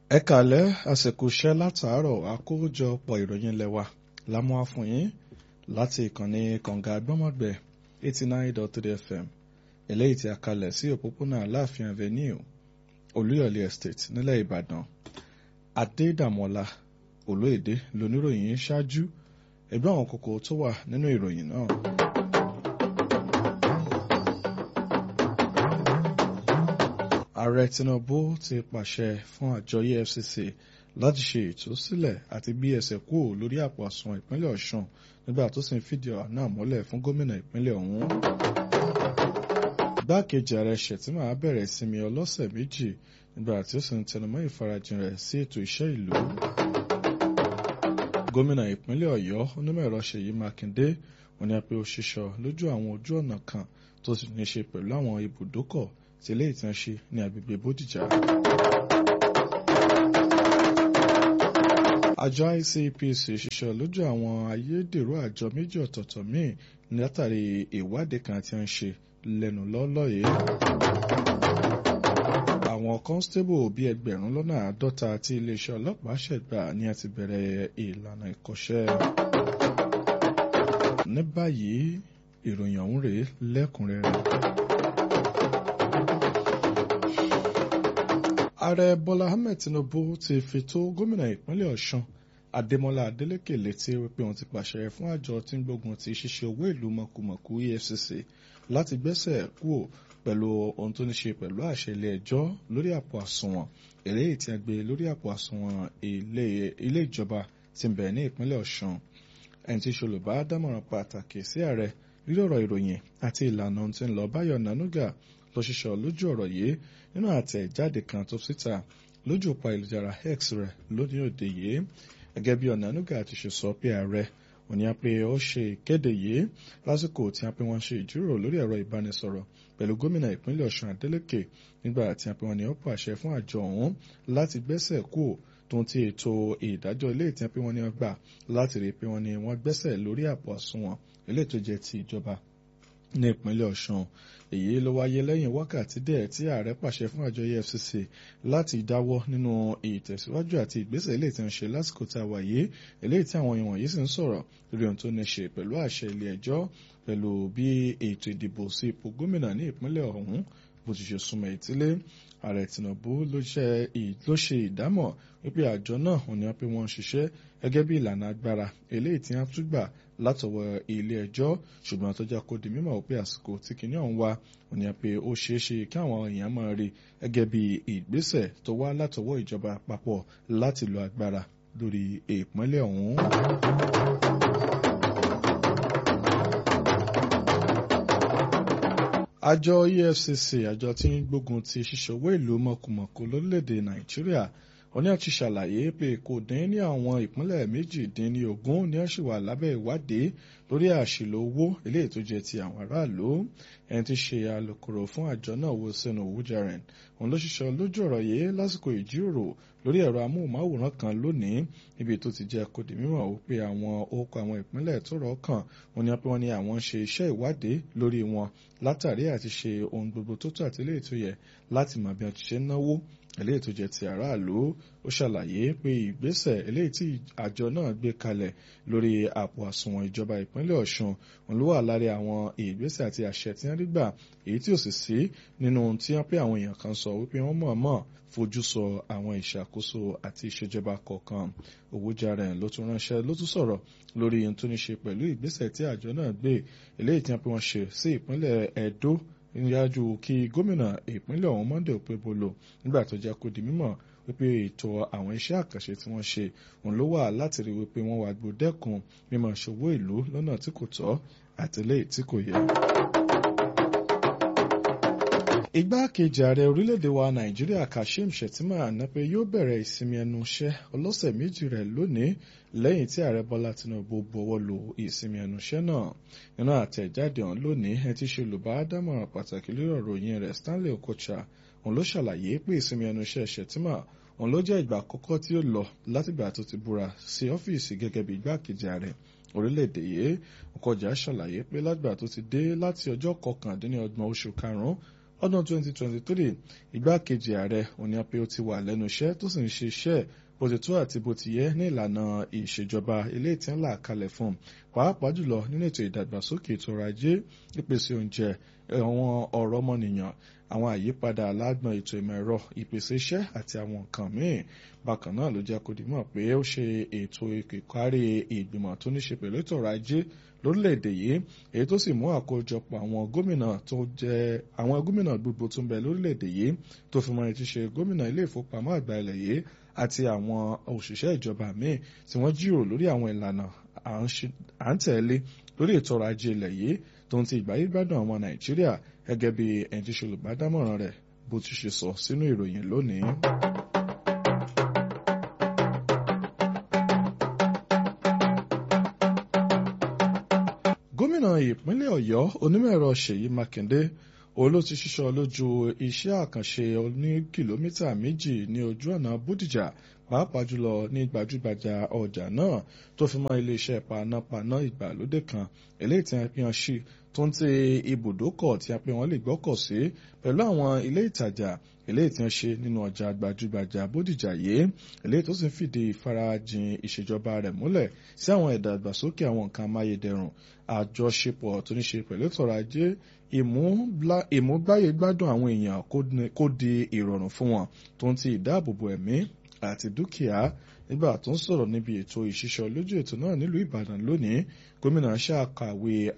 ẹ kàlẹ́ àsìkò iṣẹ́ látàárọ̀ àkójọpọ̀ ìròyìn lẹ́wà lámúwá fún yín láti ìkànnì kànga gbọ́mọ̀gbẹ́ eighty nine dot three fm eléyìí tí a kalẹ̀ sí òpópónà aláàfin avenue olúyọ̀lé estate nílẹ̀ ìbàdàn adédàmọ́lá olóyèdè lóníròyìn ṣáájú ẹgbẹ́ àwọn kókó tó wà nínú ìròyìn náà. ààrẹ tinubu ti pàṣẹ fún àjọ efcc láti ṣe ìtúsílẹ̀ àti bí ẹsẹ̀ kúrò lórí àpò àsùnwọ̀n ìpínlẹ̀ ọ̀ṣun nígbà tó sì ń fìdí ọ̀rọ̀ náà múlẹ̀ fún gómìnà ìpínlẹ̀ ọ̀hún. igbákejì ààrẹ ṣètìmá bẹ̀rẹ̀ ìsinmi ọlọ́sẹ̀ méjì nígbà tí ó sì ń tẹnumọ́ ìfarajìn rẹ̀ sí ètò iṣẹ́ ìlú. gómìnà ìpínlẹ̀ ọ̀yọ́ onímọ̀ ẹ̀rọ ṣèyí mákindé wọ́n ní pé ó ṣiṣọ́ lójú àwọn ojú ọ̀nà kan tó sì ní ṣe pẹ̀lú àwọn ibùdókọ̀ tí ilé ìtàn ṣe ní agbègbè bódìjà. àjọ ICPC ṣiṣẹ́ lójú àwọn ayédèrú àjọ méjì ọ̀tọ̀ọ̀tọ̀ míì látàrí ìwádìí kan tí wọ́n ń ṣe lẹ́nu lọ́lọ́ yìí. àwọn constable bíi ẹgbẹ̀rún lọ́nà àádọ́ta tí iléeṣẹ́ ọlọ́pàá ṣẹ̀gbà ni a ti bẹ̀rẹ̀ ìlànà ìkọ́ṣẹ́. ní báyìí ìròyìn ọ̀hún rèé lẹ́kùnrẹ́rẹ́. ààrẹ bọ́lá ahmed tinubu ti fi tó gómìnà ìpínlẹ̀ ọ̀ṣun adémọlá adélèké létí wípé òun ti pàṣẹ fún àjọ tí ń gbógun ti ṣíṣe owó ìlú mọ̀kùmọ̀kù efcc láti gbẹ́sẹ̀ kúrò pẹ̀lú ohun tó ní ṣe pẹ̀lú àṣẹ ilé ẹjọ́ lórí àpò àsùnwọ̀n eléyìí tí a gbé lórí àpò àsùnwọ̀n ilé ìjọba tí ń bẹ ní ìpínlẹ̀ ọ̀ṣun ẹni tí ṣolùbá dámọ̀ràn pàtàkì sí ààrẹ lórí ọ̀rọ̀ ìròyìn àti ìlànà ohun tí ń lọ báyọ̀ nanuga lọ ṣiṣọ́ lójú ọ̀rọ̀ yìí nínú àtẹ̀jáde kan tó síta lójú òpó ayélujára x rẹ̀ lónìí òde yìí gẹ́gẹ́ bí ọ̀nànúgà ti ṣe sọ pé ààrẹ òní á pé ó ṣe ìkéde yìí lásìkò tí a pé wọ́n ṣe ìjíròrò lórí ẹ̀rọ ìbánisọ̀rọ̀ pẹ̀lú gómìnà ìpínlẹ̀ ọ̀ṣun adélèké nígbà tí a pé wọ́n ní ó pàṣẹ fún àjọ ọ̀hún láti gbẹ́sẹ̀ kú tó ń ti ètò ìdájọ́ ilé ìtẹ́ pé wọ́n ní wọ́n gbà láti rí i pé wọ́n ní wọ́n gbẹ́sẹ̀ lórí àpò àsùnwọ̀n ilé tó jẹ́ ti ìjọba ní ìpínlẹ̀ ọ̀ṣun èyí ló wáyé lẹ́yìn wákàtí díẹ̀ tí ààrẹ pàṣẹ fún àjọ efcc láti dáwọ́ nínú ìtẹ̀síwájú àti ìgbésẹ̀ ilé tí ń ṣe lásìkò tá a wà yìí eléyìí tí àwọn èèyàn yìí sì ń sọ̀rọ̀ lórí ohun tó ní ṣe pẹ̀lú àṣẹ ilé ẹjọ́ pẹ̀lú bí ètò ìdìbò sí ipò gómìnà ní ìpínlẹ̀ ọ̀hún bó ti ṣe súnmọ́ ìtílé ààrẹ tinubu ló ṣe ìdámọ̀ wípé àjọ náà ò ní pé wọ́n ń ṣiṣẹ́ gẹ́gẹ́ bí ìlànà agbára eléyìí tí wọ́n tún gbà látọwọ́ ilé ẹjọ́ ṣùgbọ́n tó jẹ́ kó di mímọ̀ wípé àsìkò tí kìíní ọ̀hún wá ò ní pé ó ṣeé ṣe kí àwọn èèyàn máa rí gẹ́gẹ́ bí ìgbésẹ̀ tó wá látọwọ́ ìjọba àpapọ̀ láti lo agbára lórí ìpínlẹ̀ ọ̀hún. àjọ efcc àjọ tí ń gbógun ti ṣíṣe owó ìlú mọ̀kùmọ̀kù lórílẹ̀‐èdè nàìjíríà wọ́n ní àti ṣàlàyé pé kò dín ní àwọn ìpínlẹ̀ méjìdínlógún ní àṣì wà lábẹ́ ìwádìí lórí àṣìlò owó eléyìí tó jẹ́ ti àwọn aráàlú ẹni tí ṣe alukoro fún àjọ náà wo sínú wújẹrìn òun ló ṣiṣẹ́ lójú ọ̀rọ̀ yìí lásìkò ìjíròrò lórí ẹ̀rọ amóhùnmáwòrán kan lónìí níbi tó ti jẹ́ kó di mímọ̀ ó pé àwọn orúkọ àwọn ìpínlẹ̀ tó rọ̀ kàn wọ́n ní pé wọ́n ní àwọn ń ṣe iṣẹ́ ìwádìí lórí wọn látàrí àti ṣe ohun gbogbo tó tó àti eléyìí tó yẹ láti mọ̀ bí wọ́n ti ṣe ń náwó eléyìí tó jẹ́ ti aráàlú ó ṣàlàyé pé ìgbésẹ̀ eléyìí tí àjọ náà gbé kalẹ̀ lórí àpò àsùnwọ̀n ìjọba ìpínlẹ̀ ọ̀ṣun òun ló wà lára àwọn ìgbésẹ̀ àti àṣẹ tí wọ́n rí gbà èyí tí ò sì sí nínú tí wọ́n pé àwọn èèyàn kan sọ wípé wọ́n mọ̀ọ́mọ̀ fojú sọ àwọn ìṣàkóso àti ìṣèjọba kọ̀ọ̀kan Owójàrẹ̀ ló tún ránṣẹ́ ló tún sọ̀rọ̀ lórí ohun tó ní ṣe pẹ̀lú ìgbésẹ̀ tí àjọ náà gbé eléyìí tí wọ́n pé wọ́n ṣe sí ìpínlẹ̀ Ẹdó níyàjú kí gómìnà ìpínlẹ̀ ọ̀hún Monday Okpebholo nígbà tó jẹ́ kó di mímọ̀ wípé ètò àwọn iṣẹ́ àkànṣe tí wọ́n ṣe òun ló wà láti rí wípé wọ́n wá gbòdẹ́kun mímọ̀ ṣòwò ìlú lọ́nà tí kò tọ́ àtìlẹ́yìn tí kò yẹ. Igbákejì ààrẹ orílẹ̀-èdè wa Nàìjíríà Kashim Shettima nàpẹ́ yóò bẹ̀rẹ̀ ìsinmi ẹnu iṣẹ́ ọlọ́sẹ̀ méjì rẹ̀ lónìí lẹ́yìn tí ààrẹ Bọ́lá Tinubu buwọ́ lu ìsinmi ẹnu iṣẹ́ náà nínú àtẹ̀jáde ọ̀hún lónìí ẹ ti ṣe olùbádámọ̀ràn pàtàkì lórí ọ̀rọ̀ yẹn rẹ̀ Stanley Okocha òun ló ṣàlàyé pé ìsinmi ẹnu iṣẹ́ Shettima òun ló jẹ́ ìgbà àkọ́kọ́ tí ó lọ látìgbà tó ti búra sí ọ́fíìsì gẹ́gẹ́ bí igbákejì ààrẹ orílẹ̀-èdè yìí Okocha ṣàlàyé pé látìgbà tó ti dé láti ọjọ́ kọkàndínlọ́gbọ̀n oṣù karùn-ún ọdún 2023 igbákejì ààrẹ òní pé ó ti wà lẹ́nu iṣẹ́ tó sì ń ṣe iṣẹ́ bó ti tó àti bó ti yẹ ní ìlànà ìṣèjọba ilé tí ń là kalẹ̀ fún pàápàá jùlọ nínú ètò ìdàgbàsókè ètò ọrọ̀ ajé ìpèsè oúnjẹ àwọn ọ̀rọ̀ ọmọnìyàn àwọn àyípadà alágbọ̀n ètò ìmọ̀ ẹ̀rọ ìpèsè iṣẹ́ àti àwọn nǹkan míì bákan náà ló jẹ́ kó di mọ̀ pé ó ṣe ètò ìkárí ìgbìmọ̀ tó ní ṣe pẹ̀lú ètò ọrọ̀ ajé lórílẹ̀‐èdè yìí èyí tó sì mú àkójọpọ̀ àwọn gómìnà tó jẹ́ àwọn gómìnà gbogbo tó ń bẹ lórílẹ̀‐èdè yìí tó fi mọ ẹni tí ṣe gómìnà ilé ìfowópamọ́ àgbà ilẹ̀ yìí àti àwọn òṣìṣẹ́ ìjọba míì tí wọ́n jíròrò lórí àwọn ìlànà à ń tẹ̀lé lórí ètò ọrọ̀ ajé ilẹ̀ yìí tó ń ti ìgbáyé gbádùn àwọn nàìjíríà gẹ́gẹ́ bí ẹni tí ṣe olùbádámọ̀ràn rẹ̀ bó ti ṣe sọ sínú ìròyìn lónìí. gómìnà ìpínlẹ̀ ọ̀yọ́ onímọ̀-ẹ̀rọ ṣèyí mákindé òun ló ti ṣiṣọ́ lójú iṣẹ́ àkànṣe oní kìlómítà méjì ní ojú ọ̀nà bódìjà pàápàá jùlọ ní gbajúgbajà ọjà náà tó fi mọ́ iléeṣẹ́ panápaná ìgbàlódé kan eléyìí tí wọ́n fi hàn sí tó ń tẹ ibùdókọ̀ tí a pé wọ́n lè gbọ́kọ̀ sí pẹ̀lú àwọn ilé ìtajà eléyìí tí wọ́n ṣe nínú ọjà gbajúgbajà bódìjà yìí eléyìí tó sì ń fìdí ìfarajìn ìṣèjọba rẹ̀ múlẹ̀ sí àwọn ìdàgbàsókè àwọn nǹkan amáyédẹrùn àjọṣepọ̀ tó ní ṣe pẹ̀lú ìtọ́rọ̀ ajé ìmúgbáyé gbádùn àwọn èèyàn kó di ìrọ̀rùn fún wọn tó ń ti ìdáàbòbò ẹ̀mí àti dúkìá nígbà tó ń sọ̀rọ̀ níbi ètò ìṣiṣọ́ lójú ètò náà nílùú ìbàdàn lónìí gómìnà ṣàkàwé